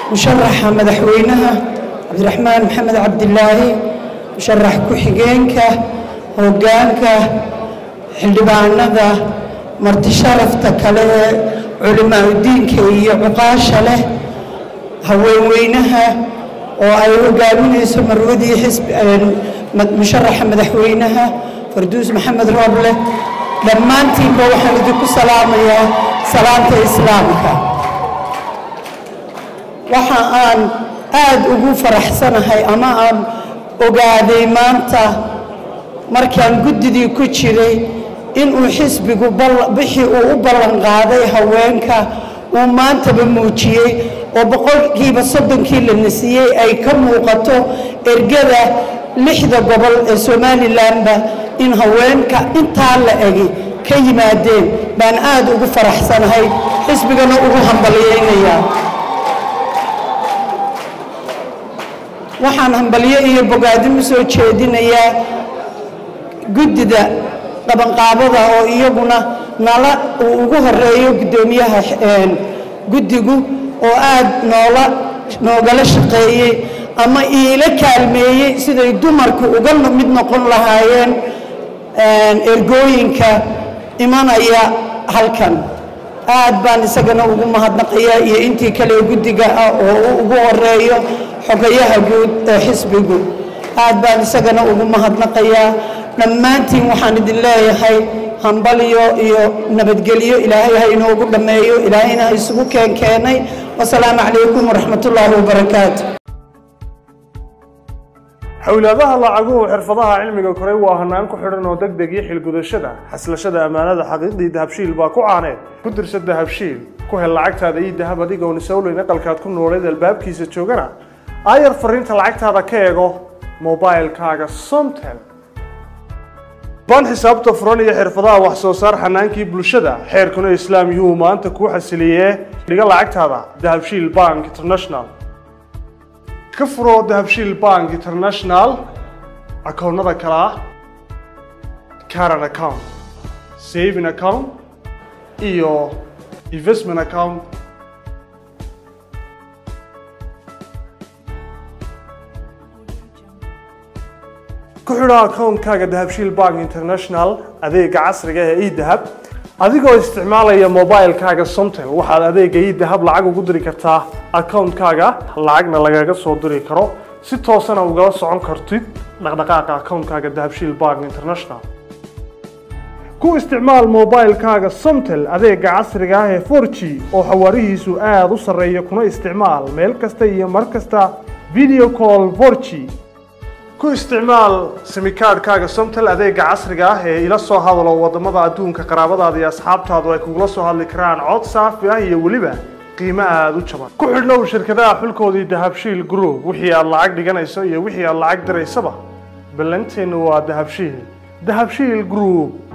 musharaxa madaxweynaha cabdiraxmaan maxamed cabdilaahi musharax ku-xigeenka hoggaanka xildhibaanada marti sharafta kale ee culimaauddiinka iyo cuqaasha leh haweenweynaha oo ay hogaaminayso marwadii xisbi musharaxa madaxweynaha farduus maxamed rooble dhammaantiinba waxaan idinku salaamayaa salaanta islaamka waxa aan aad ugu faraxsanahay ama aan ogaaday maanta markaan guddidii ku jiray inuu xisbigu bixii uu u ballan qaaday haweenka uu maantaba muujiyey oo boqolkiiba soddonkii la nasiyey ay ka muuqato ergada lixda gobol ee somalilanba in haweenka intaa la egi ka yimaadeen baan aad ugu faraxsanahay xisbigana ugu hambalyaynayaa waxaan hambalyo iyo bogaadin u soo jeedinayaa guddida qabanqaabada oo iyaguna nala uu ugu horeeyo guddoomiyaha guddigu oo aad noola noogala shaqeeyey ama iila kaalmeeyey siday dumarku uga mid noqon lahaayeen ergooyinka imanaya halkan aad baan isagana ugu mahadnaqayaa iyo intii kale guddiga ah oo ugu horeeyo xogayaha guud ee xisbigu aad baan isagana ugu mahadnaqayaa dhammaantiin waxaan idin leeyahay hambalyo iyo nabadgelyo ilaahay ha inoogu dhammeeyo ilaahayna ha isugu keenkeenay wasalaamu calaykum waraxmatullaahi wabarakaatu xowlaadaha lacaguhu xirfadaha cilmiga koray waa hanaan ku xidhan oo deg deg iyo xilgudashada xaslashada ammaanada xaqiiqdii dahabshiil baa ku caaneed ku dirsa dahabshiil ku hel lacagtaada iyo dahab adigoon isowleyn aqalkaad ku nooleed albaabkiisa joogana aayar fariinta lacagtaada ka eego mobilkaaga somtel baan xisaabta furan iyo xirfadaha wax soo saar xanaankii bulshada xeerkuna islaam yuhuu maanta kuu xasiliyee dhiga lacagtaada dahabshiil bank international ka furo dahabshiil bank international akoonnada kale ah caran account saving account iyo investment account ku xidho akoonkaaga dahabshiil bank international adeega casriga ee edahab adigoo isticmaalaya mobilkaaga somtel waxaad adeega edahab lacag ugu diri kartaa akoonkaaga lacagna lagaga soo diri karo si toosana ugala socon kartid dhaqdhaqaaqa akoonkaaga dahabshiil bank international ku isticmaal mobilkaaga somtel adeega casriga ah ee 4g oo xawaarihiisu aada u sarreeya kuna isticmaal meel kasta iyo mar kasta video call 4g ku isticmaal simikaadhkaaga somtel adeega casriga ah ee ila soo hadalo wadamada adduunka qaraabadaada iyo asxaabtaadu ay kugula soo hadli karaan cod saafi ah iyo weliba qiimo aada u jaban ku xidhnow shirkadaha xulkoodii dahabshiil group wixii aad lacag dhiganayso iyo wixii aad lacag diraysaba ballanteennu waa dahabshiil dahabshiil group